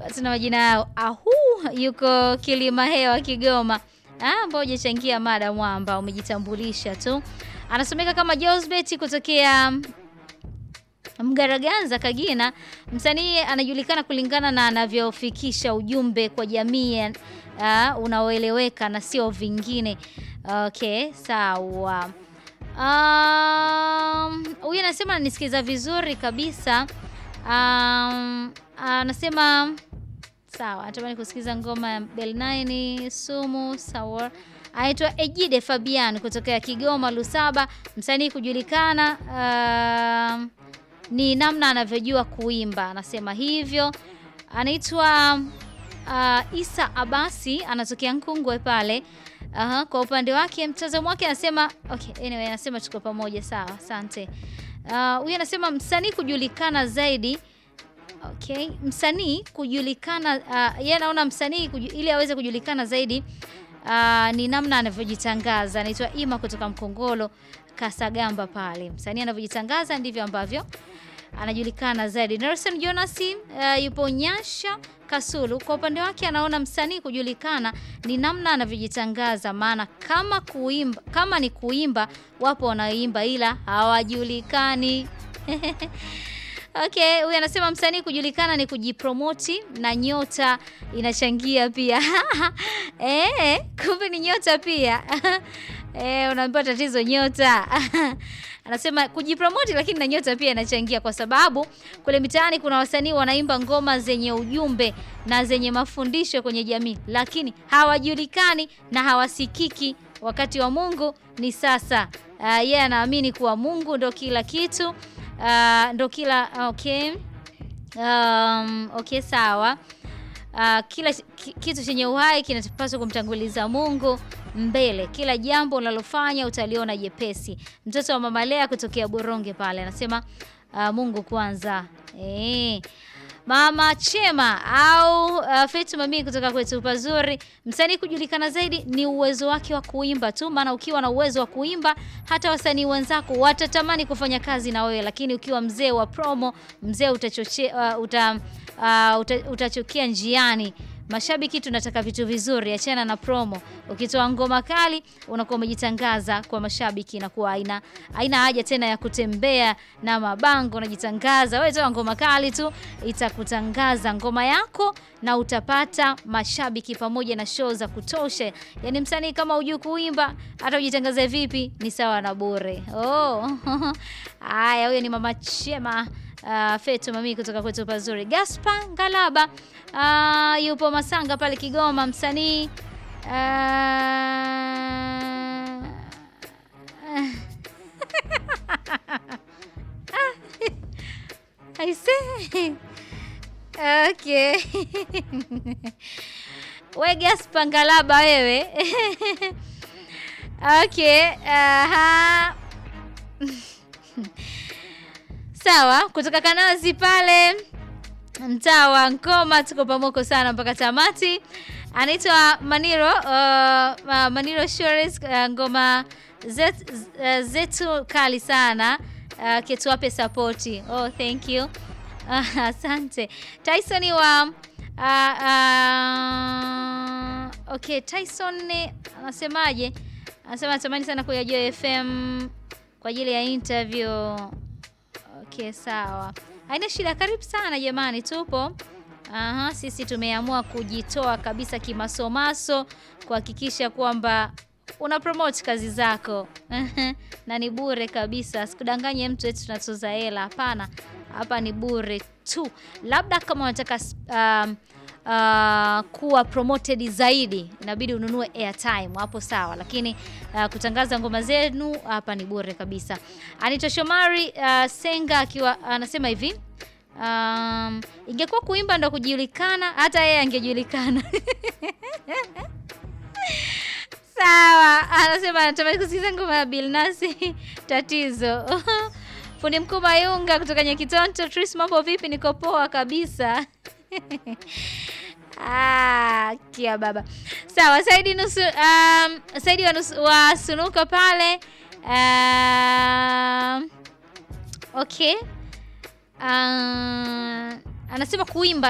tuna majina yao. Ahu yuko Kilima Hewa Kigoma. Ah, ambao hujachangia mada mwamba, umejitambulisha tu. Anasomeka kama Josbet kutokea Mgaraganza Kagina. Msanii anajulikana kulingana na anavyofikisha ujumbe kwa jamii uh, unaoeleweka na sio vingine. Okay, sawa. Um, huyu anasema ananisikiliza vizuri kabisa. Um, anasema sawa, natamani kusikiza ngoma ya Bel9 Sumu sawa. Anaitwa Ejide Fabian kutoka Kigoma Lusaba, msanii kujulikana uh, ni namna anavyojua kuimba, anasema hivyo. Anaitwa uh, Isa Abasi, anatokea Nkungwe pale. Aha, kwa upande wake mtazamo wake anasema okay, anyway, anasema tuko pamoja sawa, asante. Huyu uh, anasema msanii kujulikana zaidi okay, msanii kujulikana uh, yeye anaona msanii ili aweze kujulikana zaidi uh, ni namna anavyojitangaza. Anaitwa Ima kutoka Mkongolo Kasagamba pale. Msanii anavyojitangaza ndivyo ambavyo anajulikana zaidi. Nelson Jonas uh, yupo Nyasha Kasulu. Kwa upande wake anaona msanii kujulikana ni namna anavyojitangaza, maana kama kuimba, kama ni kuimba, wapo wanaoimba ila hawajulikani. Okay, huyu anasema msanii kujulikana ni kujipromoti na nyota inachangia pia. Eh, kumbe ni nyota pia. Eh, unaambiwa tatizo nyota. Anasema kujipromoti lakini na nyota pia inachangia kwa sababu kule mitaani kuna wasanii wanaimba ngoma zenye ujumbe na zenye mafundisho kwenye jamii, lakini hawajulikani na hawasikiki. Wakati wa Mungu ni sasa. Uh, yeye yeah, anaamini kuwa Mungu ndo kila kitu. Uh, ndo kila okay. Um, okay sawa. Uh, kila kitu chenye uhai kinapaswa kumtanguliza Mungu mbele. Kila jambo unalofanya utaliona jepesi. Mtoto wa Mama Lea kutokea Boronge pale anasema uh, Mungu kwanza. Eh. Mama Chema au uh, Fetu Mami kutoka kwetu pazuri. Msanii kujulikana zaidi ni uwezo wake wa kuimba tu, maana ukiwa na uwezo wa kuimba hata wasanii wenzako watatamani kufanya kazi na wewe, lakini ukiwa mzee wa promo, mzee utachoche, uh, uta, uh, uta, utachokia njiani. Mashabiki tunataka vitu vizuri, achana na promo. Ukitoa ngoma kali unakuwa umejitangaza kwa mashabiki, na kuwa aina aina haja tena ya kutembea na mabango, unajitangaza wewe. Toa ngoma kali tu, itakutangaza ngoma yako na utapata mashabiki pamoja na show za kutosha. Yani msanii kama hujui kuimba, hata ujitangaze vipi ni sawa na bure. Oh haya, huyo ni Mama Chema. Uh, Fetu Mami kutoka kwetu pazuri. Gaspar Ngalaba uh, yupo Masanga pale Kigoma, msanii uh, aise okay. We Gaspar Ngalaba wewe okay. Aha. Sawa, kutoka Kanazi pale mtaa wa Nkoma, tuko pamoko sana mpaka tamati. Anaitwa Maniro uh, Maniro Shores uh, ngoma zet, uh, zetu kali sana uh, ketuwape sapoti. Oh, thank you asante. Uh, Tyson wa uh, uh, okay, Tyson anasemaje? Anasema natamani sana kuyajua FM kwa ajili ya interview. Okay, sawa, haina shida. Karibu sana jamani, tupo aha. Sisi tumeamua kujitoa kabisa kimasomaso kuhakikisha kwamba una promote kazi zako na ni bure kabisa. Sikudanganye mtu eti tunatoza hela, hapana. Hapa ni bure tu, labda kama unataka um, Uh, kuwa promoted zaidi inabidi ununue airtime hapo, sawa, lakini uh, kutangaza ngoma zenu hapa ni bure kabisa. Anita Shomari uh, Senga akiwa anasema uh, hivi um, ingekuwa kuimba ndo kujulikana, hata yeye angejulikana sawa. Anasema anatamani kusikiza ngoma ya Bilnasi tatizo fundi mkuu Mayunga kutoka Nyakitonto. Tris, mambo vipi? Niko poa kabisa. Ah, kia baba sawa. Saidi nusu, um, Saidi wa, nusu, wa Sunuka pale um, okay uh, anasema kuimba